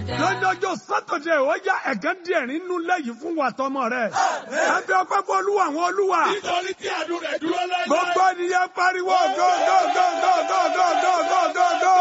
lọ́jọ́jọ́ sátọ̀dẹ̀ ó yá ẹ̀gán díẹ̀ nínú lẹ́yìn fún wa tọmọ rẹ̀. ẹ fi ọpẹ́ fún olúwa àwọn olúwa. Nítorí tí àdúrà rẹ̀ dúró lẹ́gbẹ̀ẹ́. gbogbo ènìyàn pariwo go go go go go go go go go go.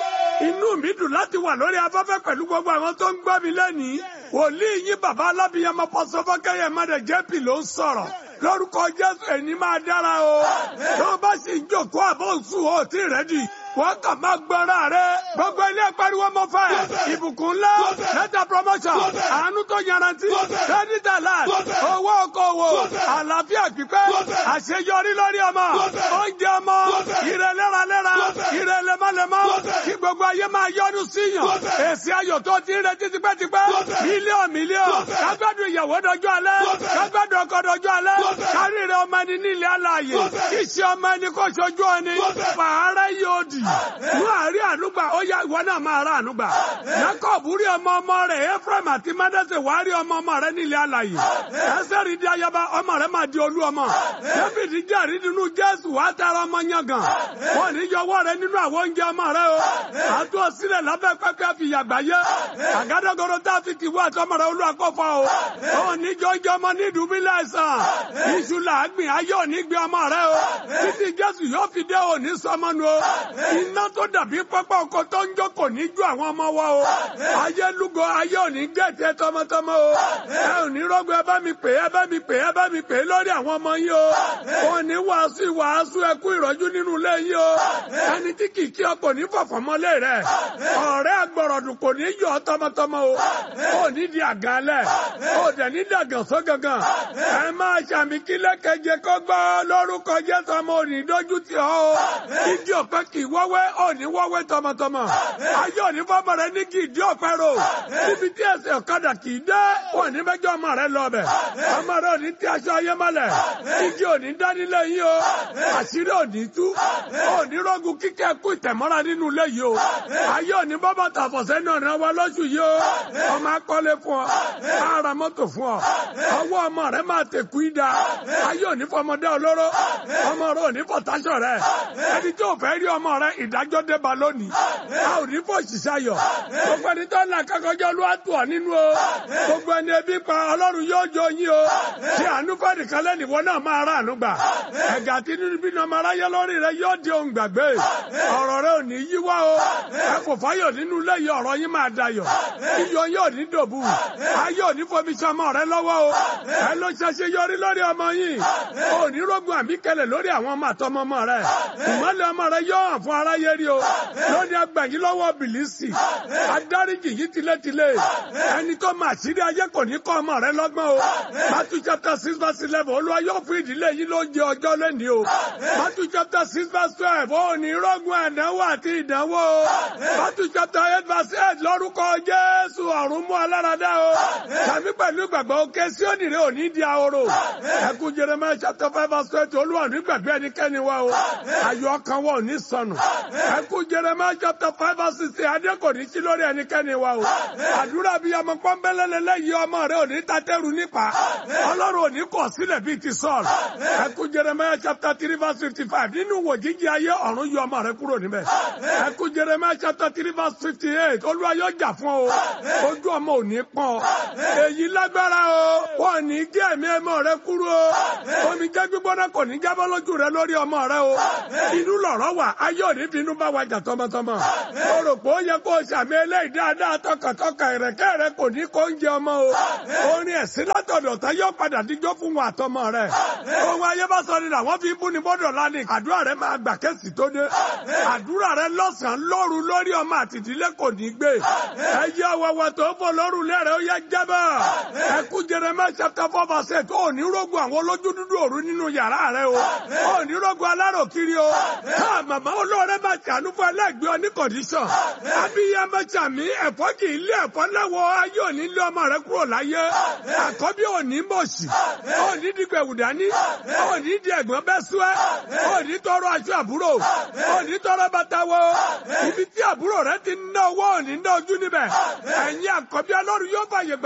inú mi dùn láti wà lórí afẹ́fẹ́ pẹ̀lú gbogbo àwọn tó ń gbọ́ mi lẹ́nìí. wòlíì yín bàbá alábìyàmọ pọ́sọ́fọ́kẹ́yẹ mọ́dẹ̀ jẹ́pì ló ń sọ̀rọ̀ lórúkọ jésù ẹni máa dára o tó bá sì ń jòkó àbọ̀ òsù ò tí rẹ́dì wọ́n kàn máa gbọ́ra rẹ̀ gbogbo ilé pariwo mọ́ fẹ́ ìbùkún ńlá lẹ́tà promotion àánú tó yanrantí credit alert owó okòwò àlàáfíà pípẹ́ àṣeyọrí lórí ọmọ oúnjẹ ọmọ ire lẹ́ralẹ́ra ire lemọ́lemọ́ kí gbogbo ayé máa yọ́nú síyàn èsì ayọ̀ tó ti ń retí tipẹ́tipẹ́ mílíọ̀nù mílíọ̀nù kágbádùn ìyàwó dọjọ́ alẹ́ kágbádùn ọkọ dọjọ́ alẹ́ kárìrì ọmọ ẹni nílẹ̀ alààyè kí ṣe ọmọ ẹni kó ṣojú ẹni fàárẹ̀ yóò dì ní àárín ànúgbà ó yá ìwọ náà máa rà ànúgbà Jacob rí ọmọ ọmọ rẹ̀ Ephraim àti Manasseh wàá rí ọmọ ọmọ rẹ̀ nílẹ̀ alààyè Ẹ́sẹ̀rì di ayaba ọmọ rẹ̀ máa di olú ọmọ David jẹ́rìí nínú Jésù wàá tara ọmọ yangàn wọn ní yọwọ́ rẹ̀ nínú àwọn oúnjẹ ọmọ rẹ̀ o àtú ọsílẹ̀ lábẹ́ pẹ́pẹ́ fi yàgbá yẹ àgádágodo tá a fi tìwọ́ àtọmọ rẹ̀ olú àkọ́fọ́ o ò ní jọjọ ọmọ ní ìdúbílẹ̀ ẹ̀sán iṣu làágbìn ayé òní gbé ọmọ rẹ̀ o títí Jésù yóò fi dé òní sọmọnu o iná tó dàbí pápá ọkọ tó ń jó kò ní ju àwọn ọmọ wa o ayé lúgọ ayé òní gẹ̀ẹ́tẹ̀ tọmọtọmọ o ẹ ò ní rọgbọ ẹ bá mi pè é ẹ bá mi pè é ẹ bá mi pè é lórí àwọn ọmọ yín o ò ní wàásù ìwàásù ẹkú ìrọ́jú nínú ilé yín o ẹni tí kì í kí ọ kò ní fọ̀fọ̀ mọ́lé rẹ ọ̀rẹ́ agbọ̀rọ̀dùn kò ní yọ ọ tọmọtọmọ o ò ní di àgàlẹ̀ ò dẹ̀ ní dàgàn só gangan ẹ máa ṣàmì kílẹ̀ keje kó gbọ́ lórúkọ Jésù ọmọ òní dójú tì ọ́ o ìdí ọ̀pẹ kì í wọ́wẹ́ òní wọ́wẹ́ tọmọtọmọ ayé òní fọmọ rẹ ní kì í dí ọ̀pẹ rò níbi tí ẹsẹ̀ ọ̀kadà kì í dé òní mẹ́jọ ọmọ rẹ lọ bẹ̀ ọmọ rẹ òní tí aṣọ ayé mọ́lẹ̀ igi òní dánilẹ̀ yín o àṣírí òní tú òní rọ́gùn kíkẹ́ kú ìtẹ̀mọ́ra nínú ilé yìí o ayé òní bọ́bọ̀ tàfọ̀sẹ́ náà ràn wá lóṣù yìí o ọmọ akọ́lé fún ọ ara mọ́tò fún ọ ọwọ́ ọmọ rẹ máa tẹ̀kú ìdá ayé òní fọmọdé olóró ọmọ rẹ òní fọ̀táṣọ rẹ ẹni tí ò fẹ́ rí ọmọ rẹ ìdájọ́ débà lónìí a ò ní fò ṣiṣẹ́ ayọ̀ gbogbo ẹni tó ń là kákọjọ́ ló wá tù ọ́ nínú o gbogbo ẹni ebi pa ọlọ́run yóò jó yín o ṣé àánú fẹ́ẹ̀dì kan lẹ́nu ìwọ náà máa rà àánú gbà ẹ̀gà tí nínú bí ọmọ aráyé lórí rẹ yóò di ohun gbàgbé ọ̀rọ̀ rẹ ò ní yíwá o ẹ kò fáyọ̀ nínú ilé yìí ọ̀rọ̀ yín máa dayọ̀ iyọ̀ yóò ní dòbù ayé ò ní fomi sọmọ rẹ lọ́wọ́ o ẹ ló ṣẹṣẹ yọrí lórí ọmọ yìí ò ní rógun àbíkẹlẹ̀ lórí àwọn ọmọ àtọmọ ọmọ rẹ ìmọ̀lẹ̀ ọmọ rẹ yóò hàn fún aráyé rí o lónìí agbẹ̀yìn lọ́wọ́ bìlísì adáríjì yìí tilétilé ẹni tó máa ṣírí ayé kò ní kọ́ ọmọ rẹ lọ́gbọ́n o Matthew chapter six verse eleven olúwa yóò fún ìdílé yìí ló jẹ ọjọ́ lẹ́ni o Matthew chapter six verse twelve ó ní rọ́gùn ẹ̀dánwò àti ìdánwò o Matthew chapter eight verse eight lórúkọ Jésù ọ̀run mú aláradá o tàbí pẹ̀lú ìgbàgbọ́ òkè sí ònìrè òní di ahoro ẹkú Jeremiah chapter five verse twenty olúwa ní gbàgbé ẹnikẹ́ni wa o ayọ̀ ọkàn wa ò ní sọnù ẹkú Jeremiah chapter five verse sixteen adé kò ní sí lórí ẹnikẹ́ni wa o àdúrà bíi ọmọ pọ́nbélélé lẹ́yìn ọmọ rẹ ò ní tatẹ́rù nípa ọlọ́run ò ní kọ̀ sílẹ̀ bíi ti Sọ́ọ̀lù ẹkú Jeremiah chapter three verse fifty five nínú wò jíjí ayé ọ̀run yọ ọmọ rẹ kúrò níbẹ̀ ẹkú Jeremiah chapter three verse fifty eight olúwa yóò jà fún ọ ojú ọmọ ò ní pọ́n èyí lágbára o wọn ò ní gé ẹ̀mí ẹmọ rẹ kúrò o omi jẹ́ gbígbóná kò ní jábọ́ lójú rẹ lórí ọmọ rẹ o inú lọ̀rọ̀ wà ayé ò ní bínú bá wa jà tọmọtọmọ o rò pé ó yẹ kó o sàmì eléyìí dáadáa tọkàntọkàn ìrẹ̀kẹ́ rẹ kò ní kó ń jẹ ọmọ o orin ẹ̀sìn látọ̀dọ̀ tá yóò padà díjọ́ fún wa àtọmọ rẹ ohun ayé bá sọ ni làwọn fi bú ni bọ́dọ̀ lánìí àdúrà rẹ máa gbà kẹ́sì tó dé àdúrà rẹ lọ́sàn-án lóru lórí ọmọ àtìdílé kò ní gbé ẹyẹ ọwọ́wọ́ tó fò lóru lẹ́rẹ̀ ó yẹ jábọ̀ ẹkú Jeremiah chapter four verse eight ó ní rógun àwọn olójú dúdú òru nínú yàrá rẹ o ó ní rógun alárò kiri o ká màmá olóore máa ṣàánú fún ẹlẹ́gbẹ́ ọ ní kọ̀díṣọ̀n abiyamọ sàmí ẹ̀fọ́ kì í lé ẹ̀fọ́ lẹ́wọ̀ ayé òní lé ọmọ rẹ kúrò láyé àkọ́bí òní mọ̀ọ́sì òní dìgbẹ̀wù dání òní di ẹ̀gbọ́n bẹ́ súẹ́ òní tọrọ aṣọ àbúrò òní tọrọ bàtà wọ ibi tí àbúrò rẹ ti ná owó òní ná ojú níbẹ̀ ẹ̀yin àkọ́bí ọlọ́run yóò fàyè gbà yín lọ́sẹ̀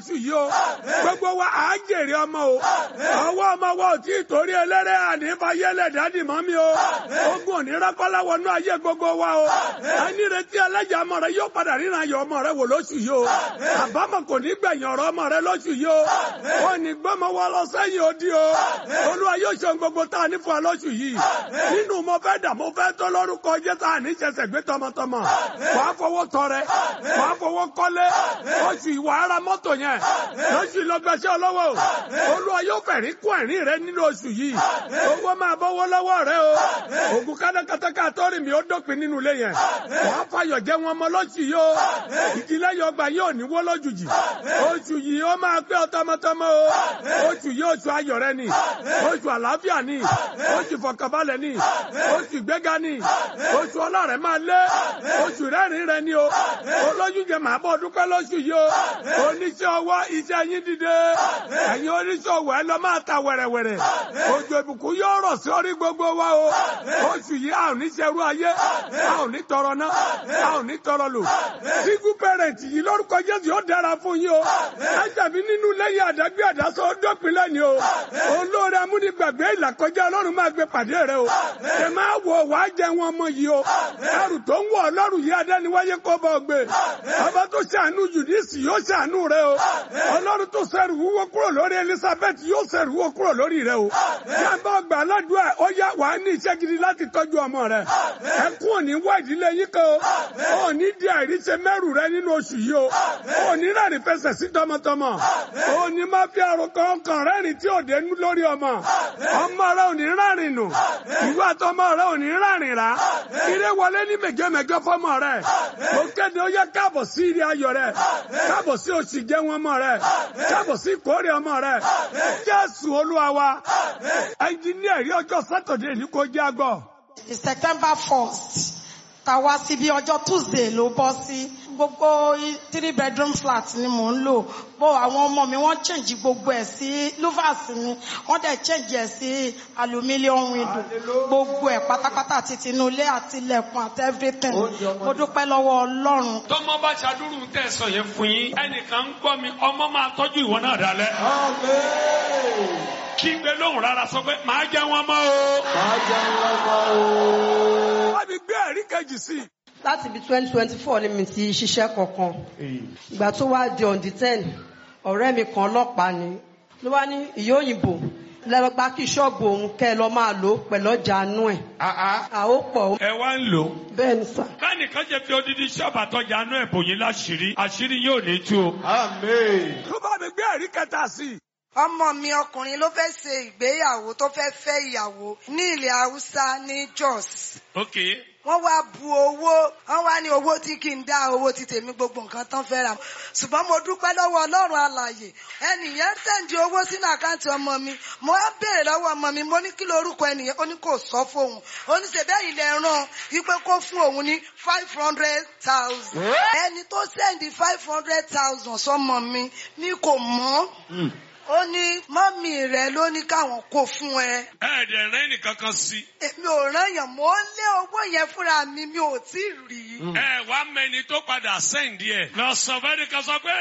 lóṣù yìí o gbogbo wa à ń jèrè ọmọ o ọwọ́ ọmọ wa ò tí ì torí eléré ànífàyẹ́lẹ̀ dádì mọ́ mi o ogun òní rákọ́lá wọnú ayé gbogbo wa o ẹni retí ẹlẹ́jà ọmọ rẹ yóò padà ríran ayọ̀ ọmọ rẹ wò lóṣù yìí o àbámọ̀ kò ní gbẹ̀yìn ọ̀rọ̀ ọmọ rẹ lóṣù yìí o wọn ní gbọ́mọ wa lọ sẹ́yìn odi o olúwa yóò ṣe ohun gbogbo tá a ní fún wa lóṣù yìí nínú mo fẹ́ dà mo fẹ́ tó lórúkọ jẹ́ tá a ní ṣẹ̀ṣẹ̀ gbé tọmọtọmọ wàá fowó tọrẹ wàá fowó kọ́lé oṣù ìwà ara mọ́tò yẹn lóṣù ìlọgbẹ́sẹ̀ ọlọ́wọ́ olúwa yóò fẹ̀rí kún ẹ̀rín rẹ nínú oṣù yìí owó máa bọ́wọ́ lọ́wọ́ rẹ o ògùn kátákátáká tọ́rì mi ó dópin nínú ilé yẹn wàá fayọ̀ jẹ́ wọn mọ́ lóṣù yìí o ìdílé yọgbà yóò ní wó lójijì oṣù yìí ó máa pé ọ tọmọtọmọ o oṣù yìí oṣù ayọ̀ rẹ ni oṣù àlàáfíà ni oṣù fọkànbalẹ̀ ni oṣù ìgbéga ni oṣù ọlọ́rẹ̀ máa lé oṣù rẹ́rìn rẹ ni o olóyún jẹ màá bọ̀ dúpẹ́ lóṣù yìí o oníṣẹ́ ọwọ́ iṣẹ́ yín dìde ẹ̀yin oníṣẹ́ ọwọ́ ẹ lọ máa ta wẹ̀rẹ̀wẹ̀rẹ̀ òjò ìbùkún yóò rọ̀ sí orí gbogbo wa o oṣù yìí a ò ní ṣerú ayé a ò ní tọrọ ná a ò ní tọrọ lò sígú pẹrẹntì yìí lórúkọ jésù yóò dára fún yín o ẹjàbí nínú lẹ́yìn àdágbé àdásọ dópin lẹ́ni o olóore amúnigbàgbé ìlàkọjá ọlọ́run máa gbé pàdé rẹ o ẹ máa wọ wàá jẹ wọn ọmọ yìí o ẹrù tó ń wọ ọlọ́run yìí adẹ́niwáyé kọ́ bọ́ gbé ọba tó ṣàánú jùdíìsì yóò ṣàánú rẹ o ọlọ́run tó ṣẹrù wúwo kúrò lórí elizabeth yóò ṣẹrù wúwo kúrò lórí rẹ o yàgbọ́ ọgbà aládùúgbò ó yá wàá ní iṣẹ́ gidi láti tọ́jú ọmọ rẹ ẹkún òní wá ìdílé yín kan o òní di àìríṣẹ́ mẹ́rù rẹ nínú oṣù yìí o òní rẹ́rìn fẹsẹ̀ sí tọmọtọmọ òní má fi àròkọ ọkàn rẹ́rìn tí ò dénú lórí ọmọ ọmọ rẹ òní rárìn nù ìwé àtọmọ rẹ òní rárìn rà ire wọlé ní mẹgẹmẹgẹ fọmọ rẹ mo kéde ó yẹ káàbọ̀ sí ire ayọ̀ rẹ káàbọ̀ sí oṣù jẹun ọmọ rẹ káàbọ̀ sí ìkórè ọmọ rẹ jésù olúwa wa ẹnjìníà rí ọjọ́ sátọ̀dẹ̀ ní kò jẹ́ àgbọ̀. September first ta wá síbi ọjọ́ Tuesday ló bọ́ sí gbogbo three bedroom flat ni mò ń lò bó àwọn ọmọ mi wọ́n change gbogbo ẹ̀ sí louvers mi wọ́n dẹ̀ change ẹ̀ sí aluminium window gbogbo ẹ̀ pátápátá àti tinúlé àti ilẹ̀kùn àti everything mo dúpẹ́ lọ́wọ́ Ọlọ́run. tọmọ bá ṣàdúrú tẹ sọ yẹn fún yín ẹnìkan ń gbọ́ mi ọmọ máa tọ́jú ìwọ náà dalẹ̀. kí gbé lóhùn rárá sọ pé màá jẹ wọn mọ́ o. wọ́n mi gbé ẹ̀rí kejì sí i. láti ibi twenty twenty four ni mi ti ṣiṣẹ́ kankan ìgbà tó wá di on the ten ọ̀rẹ́ mi kan ọlọ́pàá ni ló wá ní ìyá òyìnbó lẹ́gbàá kí ṣọ́ọ̀bù òun kẹ́ ẹ lọ máa lò ó pẹ̀lú ọjà àánú ẹ̀ àó pọ̀ ó ẹ wá ń lò. bẹ́ẹ̀ ni sà. kánìkan jẹ fi odidi ṣọ́ọ̀bù àtọ́jà àánú ẹ̀ bò yín láṣìírí àṣírí yóò ní tú o. tó bá mi gbé ẹ̀rí kẹta sí i. ọmọ mi ọkùnrin ló fẹ́ ṣe ìgbéyàwó tó fẹ́ fẹ́ ìyàwó ní ilẹ̀ haúsá ní Jos ok wọ́n wá bu owó wọ́n wá ní owó tí kì í dá owó ti tèmi gbogbo nǹkan tán fẹ́ rà ṣùgbọ́n mo dúpẹ́ lọ́wọ́ ọlọ́run alàyè ẹnìyẹn sẹ́ǹdì owó sínú àkáǹtì ọmọ mi mo wá béèrè lọ́wọ́ ọmọ mi mo ní kí lorúkọ ẹnìyẹn ó ní kò sọ fóun ó ní ṣe bẹ́ẹ̀ ilẹ̀ ràn wípé kó fún òun ní five hundred thousand ẹni tó sẹ́ǹdì five hundred thousand sọmọ mi ní kò mọ́ ó ní mọ́mì rẹ̀ ló ní káwọn kó fún ẹ ẹ dẹ̀ rẹ́ nìkan kan sí. èmi ò rányàn mọ́ ń lé owó yẹn fúnra mi mi ò tí ì rí. ẹ wá mẹni tó padà sẹ́ǹdì ẹ̀ lọ sọ fẹ́ẹ́ nìkan sọ pé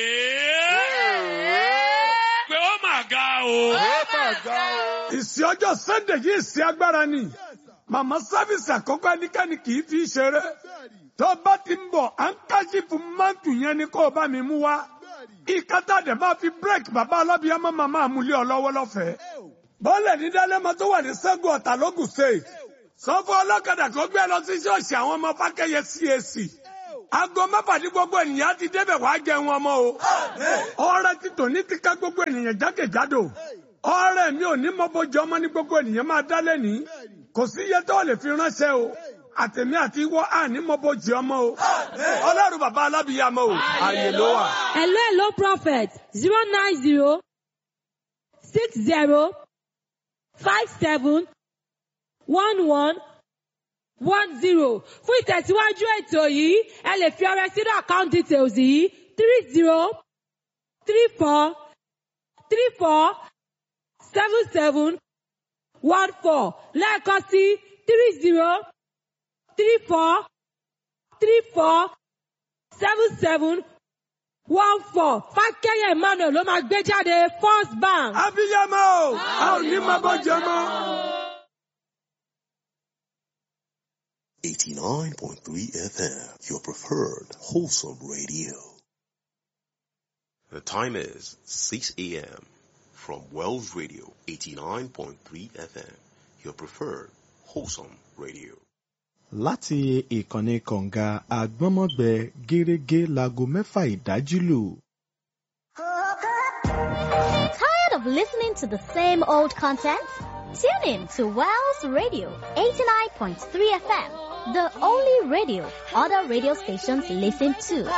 pé ó mà ga o. ìsìn ọjọ́ sunday yìí ìsìn agbára ni màmá sáfìsì àkọ́kọ́ ẹnikẹ́ni kì í fi ṣeré tó bá ti ń bọ̀ à ń káṣífù mántù yẹn ni kó o bá mi mú wá ìkátà dẹ̀ máa fi bírèkì bàbá alábíyámọ́ màmá àmúlé ọlọ́wọ́ lọ́fẹ̀ẹ́ bọ́ọ̀lẹ̀ ní dálẹ́mọ tó wà ní sẹ́gun ọ̀tà lógùn state sọ́fọ́ ọlọ́kadà tó gbé lọ sí ṣọ́ọ̀ṣì àwọn ọmọ fákẹ́yẹ CAC aago mẹ́fà ní gbogbo ènìyàn ti débẹ̀ wá jẹun ọmọ o ọrẹ ti tòní ti ká gbogbo ènìyàn jákèjádò ọrẹ mi ò ní mọ bójú ọmọ ní gbogbo ènìyàn máa dá lẹ́ni kò sí iye tó lè fi ránṣẹ́ o àtẹ̀mí àti ìwọ àní mọ bójú ọmọ o ọlọ́run bàbá alábìyàmọ o àyè ló wà. Hello, hello, prophet. Zero nine zero six zero five seven one one one zero. Fún ìtẹ̀síwájú ètò yìí, ẹ lè fi ọrẹ sínú account details yìí three zero three four three four seven seven one four lẹ́ẹ̀kan sí three zero three four three four seven seven one four fákẹ́yẹ̀ emmanuel ló máa gbé jáde first bank. abiyamọ o a ò ní máa bọ́ jẹ mọ́. 89.3 FM, your preferred wholesome radio. The time is 6 a.m. from Wells Radio 89.3 FM, your preferred wholesome radio. láti ìkànnì kọ̀ǹga àgbọ́nmọ́gbẹ gẹ́rẹ́gẹ́ láago mẹ́fà ìdájí lù. Tired of listening to the same old content? Tune in to Wells Radio 89.3 FM, the only radio other radio stations listen to.